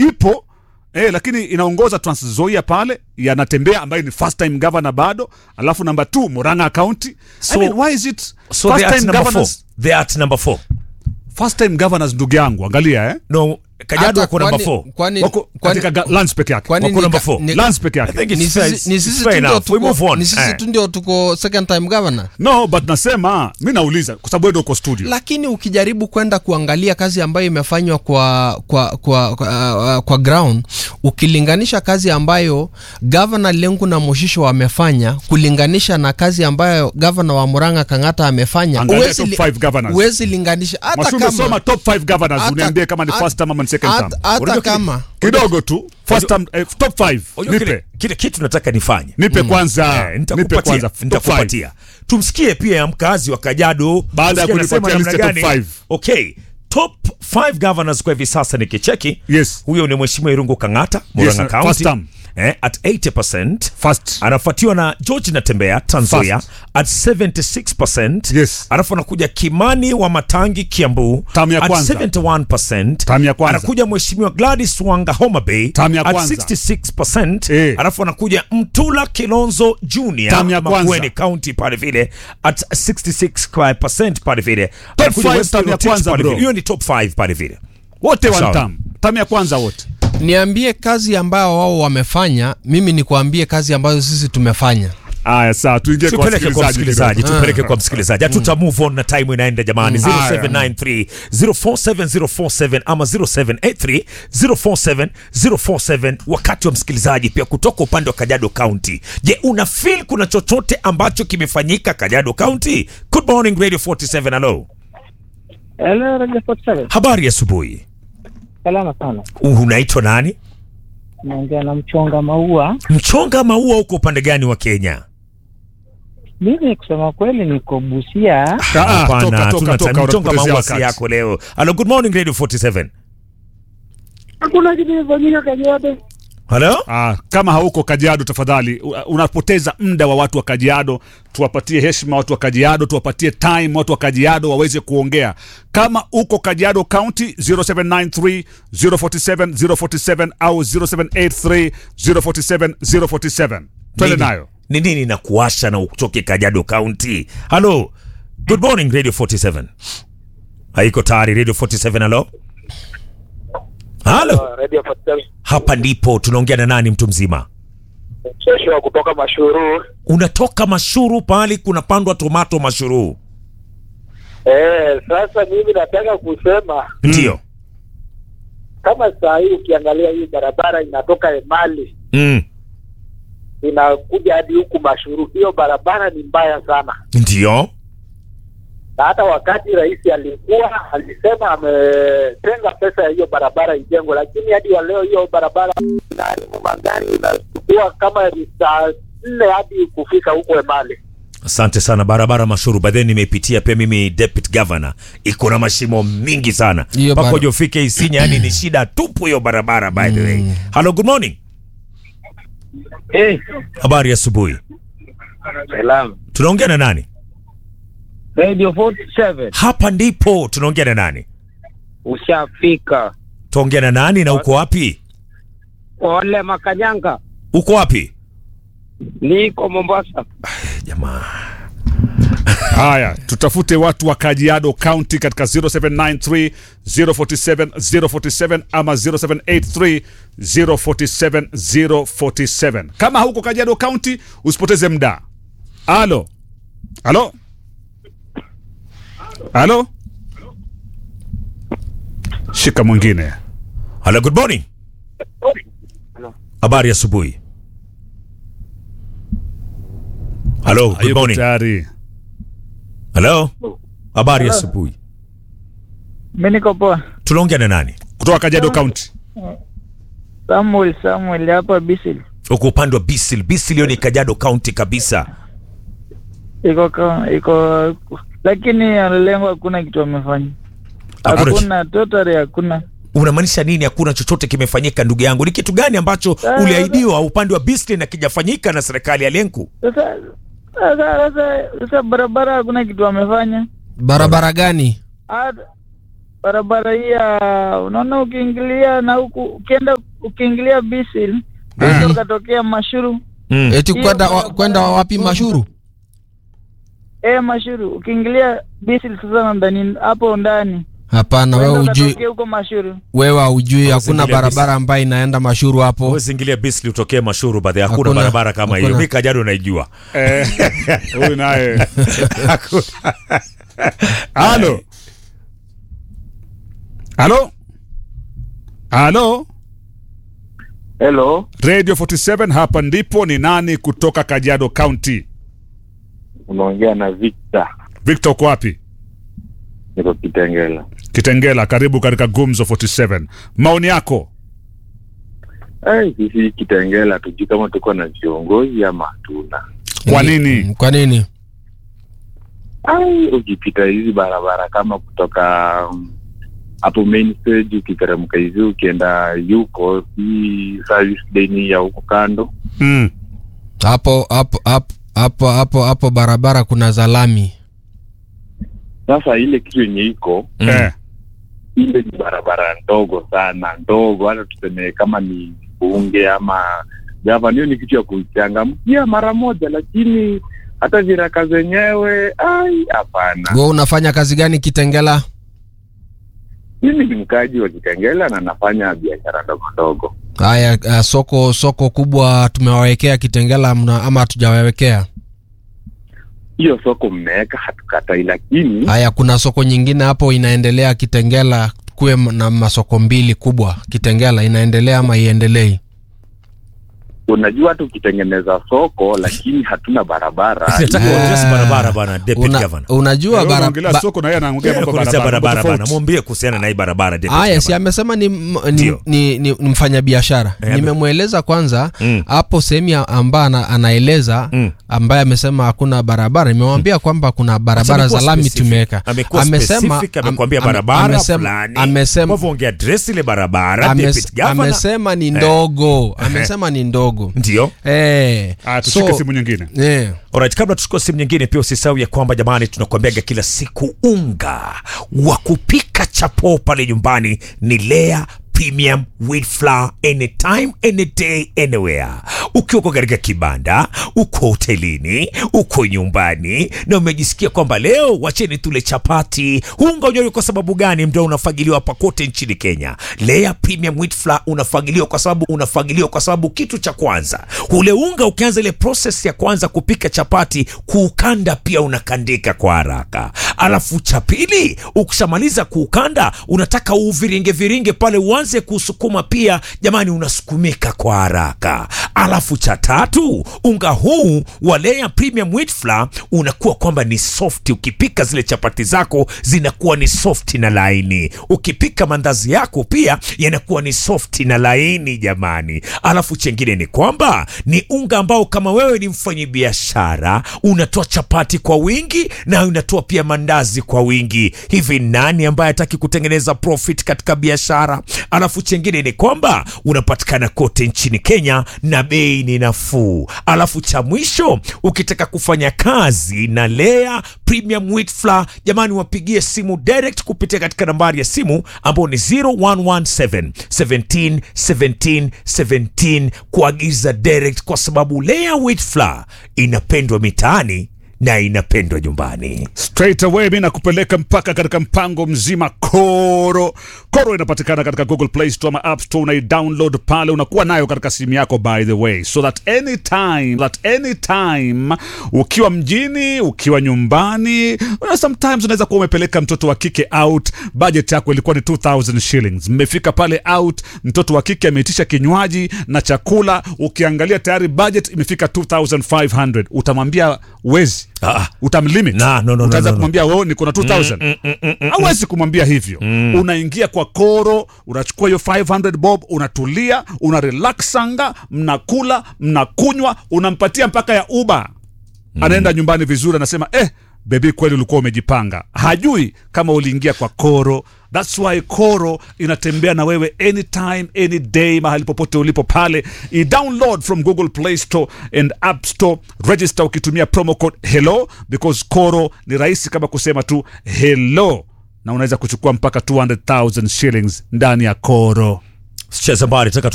ipo eh, lakini inaongoza Trans Nzoia pale yanatembea ambaye ni first time governor bado alafu namba 2 Murang'a County So- I mean, why is it So first they are at time number four. governors They are at number four. first time governors ndugu yangu angalia eh No, Kajiado Hata wako number kwani- four. kwani- wako kwani- katika ga- lands peke yake kwani Wako ni number ka- four. ni- lands peke I yake think ni it's fair- sisi- ni it's sisi fair tu ndio enough. We move tuko- on. ni sisi Eh. tu ndio tuko second time governor no but nasema mi nauliza kwa sababu wewe ndio uko studio lakini ukijaribu kwenda kuangalia kazi ambayo imefanywa kwa kwa kwa, kwa, uh, kwa ground ukilinganisha kazi ambayo gavana Lengu na Moshisho wamefanya kulinganisha na kazi ambayo gavana wa Murang'a Kang'ata amefanya Angalia huwezi top li- five governors. huwezi linganisha hata Mwashumbe kama soma top 5 governors hata- uniambie kama ni hata- first term ama ni second term hata- hata Unajua kile- kama kidogo tu first term eh, top 5 Unajua kile, nipe kile kitu nataka nifanye nipe kwanza Eh, nipe nitakupatia kwanza top five. nitakupatia tumsikie pia mkazi wa Kajiado Baada ya tusikie anasema kunipatia list ya namna top gani. five. okay top 5 governors kwa hivi sasa nikicheki Yes. huyo ni mheshimiwa Irungu Kang'ata Murang'a Yes, County first term. eh, at 80% first anafuatiwa na George Natembea Trans Nzoia First. at 76%. Yes. Alafu anakuja Kimani wa Matangi Kiambu Tamu ya at kwanza. 71%. Tamu ya kwanza. Anakuja Mheshimiwa Gladys Wanga Homa Bay Tamu ya at kwanza. 66%. Eh. Alafu anakuja Mtula Kilonzo Junior Tamu ya kwanza. Makueni County pale vile at 66% pale vile. Top Anakuja five West tamu ya Rotich kwanza, pale bro. vile. Hiyo ni top 5 pale vile. wote one Sawa. term term ya kwanza wote niambie kazi ambayo wao wamefanya mimi nikuambie kazi ambazo sisi tumefanya Aya, sawa tuingie kwa tupeleke kwa msikilizaji kidogo. tupeleke kwa msikilizaji hatuta move on na time inaenda jamani Mm. 0793 047047 ama 0783 047 047 wakati wa msikilizaji pia kutoka upande wa Kajiado County je una feel kuna chochote ambacho kimefanyika Kajiado County good morning radio 47 hello Hello, Radio 47. habari ya asubuhi Salama sana. unaitwa nani Naongea na mchonga maua. mchonga maua huko upande gani wa Kenya Mimi kusema kweli niko Busia. Ah, Hapana, toka, hatuna toka, time. toka, mchonga unatupotezea maua si wakati. yako leo hello good morning radio 47 Hakuna kitu kimefanyika Kajiado. hello Ah, kama hauko Kajiado tafadhali, u- unapoteza muda wa watu wa Kajiado. Tuwapatie heshima watu wa Kajiado, tuwapatie time watu wa Kajiado waweze kuongea. Kama uko Kajiado County 0793 047 047 au 0783 047 047. Twende Nini- nayo. ni nini na kuasha na utoke Kajiado County? Halo, good morning Radio 47. Haiko tayari Radio 47. Halo, halo, Radio 47 hapa ndipo tunaongea na nani? Mtu mzima, Joshua kutoka Mashuru. unatoka Mashuru, pahali kunapandwa tomato Mashuru, Eh, sasa mimi nataka kusema ndio kama saa hii ukiangalia hii barabara inatoka Emali mm. inakuja hadi huku Mashuru, hiyo barabara ni mbaya sana, ndio na hata wakati rais alikuwa alisema ametenga pesa ya hiyo barabara ijengwe, lakini hadi wa leo hiyo barabara nani magari inachukua kama ni saa nne hadi kufika huko Emali. Asante sana. Barabara Mashuru by the way nimeipitia pia mimi, deputy governor, iko na mashimo mingi sana Hiyo mpaka bara- uje ufike Isinya, yani ni shida tupu hiyo barabara by the way. Hello, good morning, Hey, habari ya asubuhi, salam. tunaongea na nani? Radio 47 Hapa ndipo tunaongea na nani? ushafika. Tuongea na nani na uko wapi? Ole Makanyanga, Uko wapi? niko Mombasa. Jamaa. Haya, tutafute watu wa Kajiado County katika 0793 047 047 ama 0783 047 047. Kama huko Kajiado County, usipoteze muda. Halo, halo, halo, shika mwingine. Hello, good morning. Habari ya asubuhi. Hello, good Hayuko morning. tayari. Hello. Habari ya asubuhi. Mimi niko poa. Tunaongea na nani? Kutoka Kajiado County. Samuel Samuel hapa Bisil. Uko upande wa Bisil. Bisil hiyo ni Kajiado County kabisa. Iko ka- iko lakini lengo hakuna kitu wamefanya. Hakuna Hakuna totally hakuna. Unamaanisha nini hakuna chochote kimefanyika ndugu yangu? Ni kitu gani ambacho Ah, uliahidiwa upande wa Bisil na kijafanyika na serikali ya Lenku? Sasa sasa sasa sasa barabara hakuna kitu wamefanya. barabara gani Hata barabara hii ya unaona, ukiingilia na huku ukienda ukiingilia Bisil Mhm. mm. ukatokea Mashuru Mm. eti Hiyo kwenda wa- barabara kwenda wapi mashuru eh, Mashuru ukiingilia Bisil sasa ndani hapo ndani hapana wewe Uenda ujui ukatokea huko Mashuru wewe ujui hakuna Usingilia barabara ambayo inaenda mashuru hapo Huwezi ingilia Bisli utokee Mashuru baadhi hakuna Hakuna. barabara kama hiyo. Hakuna. Mimi Kajiado naijua. Eh, huyu naye Hakuna. halo halo halo Hello, radio 47 hapa ndipo ni nani kutoka kajiado county unaongea na Victor, victor uko wapi niko Kitengela. kitengela karibu katika gumzo 47 maoni yako Ai, sisi Kitengela tujui kama tuko na viongozi ama hatuna. kwa Eh, nini mm, kwa nini Ai, ukipita hizi barabara kama kutoka um, hapo main stage ukiteremka hivi ukienda yuko hii service lane ya huko kando mm. hapo hapo hapo hapo hapo hapo barabara kuna zalami sasa ile kitu yenye iko Mm. eh. ile ni barabara ndogo sana ndogo hata tuseme kama ni bunge ama gavana hiyo ni kitu ya kuchangamkia mara moja lakini hata viraka zenyewe ai hapana we unafanya kazi gani kitengela mimi ni mkaji wa kitengela na nafanya biashara ndogo ndogo haya uh, soko soko kubwa tumewawekea kitengela mna, ama hatujawawekea hiyo soko mmeweka hatukatai lakini haya kuna soko nyingine hapo inaendelea kitengela kuwe m- na masoko mbili kubwa kitengela inaendelea ama iendelei unajua hata ukitengeneza soko lakini hatuna barabara Nataka Ah. uaddress barabara bana Deputy Una, Governor. unajua Wewe bara, unaongelea ba, soko na yeye anaongea mambo Kuelezea barabara barabara mambo bana. tofauti. Mwambie kuhusiana na hii barabara Deputy Aya, si Governor. amesema ni, m- ni, Ndio. ni, ni, ni mfanyabiashara. Eh, Nimemweleza kwanza Mm. hapo sehemu ya ambaye ana, anaeleza Mm. ambaye amesema hakuna barabara. Nimemwambia kwamba kuna barabara Amekuwa za lami specific. tumeweka. Amekuwa specific, amekwambia am- barabara amesema- fulani. amesema- Kwa hivyo ongea address ile barabara ames- Deputy Governor. amesema ni ndogo, amesema ni ndogo. Ndio. Eh, Ah, tushike so- simu nyingine eh, Alright, kabla tuchukue simu nyingine pia usisahau ya kwamba jamani, tunakuambiaga kila siku unga wa kupika chapo pale nyumbani ni Lea Premium Wheat Flour anytime any day anywhere. Ukiwa uko katika kibanda, uko hotelini, uko nyumbani na umejisikia kwamba leo wacheni tule chapati, unga unajua kwa sababu gani ndio unafagiliwa hapa kote nchini Kenya. Lea Premium Wheat Flour unafagiliwa kwa sababu unafagiliwa kwa sababu kitu cha kwanza, ule unga ukianza ile process ya kwanza kupika chapati, kuukanda pia unakandika kwa haraka. Alafu cha pili, ukishamaliza kuukanda, unataka uviringe viringe pale uanze kusukuma pia, jamani, unasukumika kwa haraka. Alafu cha tatu, unga huu wa Lea Premium Wheat Flour unakuwa kwamba ni soft. Ukipika zile chapati zako zinakuwa ni soft na laini. Ukipika mandazi yako pia yanakuwa ni soft na laini jamani. Alafu chengine ni kwamba ni unga ambao kama wewe ni mfanyabiashara unatoa chapati kwa wingi na unatoa pia mandazi kwa wingi. Hivi nani ambaye hataki kutengeneza profit katika biashara? Alafu chengine ni kwamba unapatikana kote nchini Kenya na bei ni nafuu. Alafu cha mwisho ukitaka kufanya kazi na Lea Premium Wheat Flour, jamani, wapigie simu direct kupitia katika nambari ya simu ambayo ni 0117 17 17 17 kuagiza direct, kwa sababu Lea Wheat Flour inapendwa mitaani na inapendwa nyumbani. straight away mi nakupeleka mpaka katika mpango mzima koro koro inapatikana katika google play store ama app store unaidownload pale unakuwa nayo katika simu yako by the way so that anytime that anytime ukiwa mjini ukiwa nyumbani una- sometimes unaweza kuwa umepeleka mtoto wa kike out budget yako ilikuwa ni 2000 shillings mmefika pale out mtoto wa kike ameitisha kinywaji na chakula ukiangalia tayari budget imefika 2500 utamwambia wezi Ah, utamlimit Na, no, no, utaanza no, no, no. kumwambia wewe niko na 2000 hauwezi kumwambia hivyo unaingia kwa koro unachukua hiyo 500 bob unatulia una relaxanga mnakula mnakunywa unampatia mpaka ya uba anaenda nyumbani vizuri anasema eh bebi kweli ulikuwa umejipanga hajui kama uliingia kwa koro thats why koro inatembea na wewe anytime any day mahali popote ulipo pale i download from google play store and app store register ukitumia promo code hello because koro ni rahisi kama kusema tu hello na unaweza kuchukua mpaka 200,000 shillings ndani ya koro sicheze mbali taka